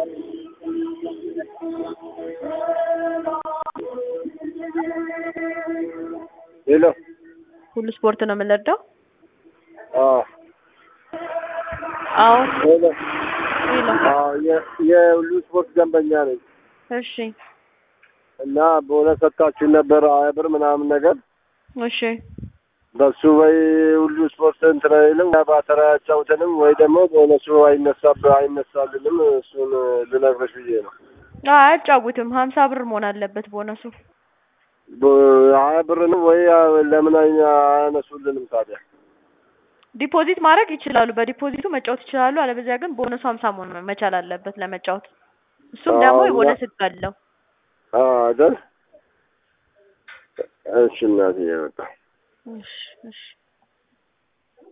ሄሎ ሁሉ ስፖርት ነው የምንረዳው? አዎ አዎ ሄሎ ሄሎ አዎ የ- የሁሉ ስፖርት ደንበኛ ነኝ እሺ እና በእውነት ሰጥታችሁ ነበር ሀያ ብር ምናምን ነገር እሺ በሱ ወይ ሁሉ ስፖርት እንትን አይልም ባተራ ያጫውተንም ወይ ደግሞ በእውነቱ አይነሳብ አይነሳልንም እሱን ልነግርሽ ብዬ ነው። አዎ አያጫውትም ሀምሳ ብር መሆን አለበት ቦነሱ በ- ሀያ ብርንም ወይ ለምን አይ- አያነሱልንም ታዲያ? ዲፖዚት ማድረግ ይችላሉ በዲፖዚቱ መጫወት ይችላሉ አለበዚያ ግን ቦነሱ ሀምሳ መሆን መቻል አለበት ለመጫወት እሱም ደግሞ አዎ፣ የቦነስ እና- ህግ አለው አዎ አይደል? እሺ እናትዬ በቃ እሺ እሺ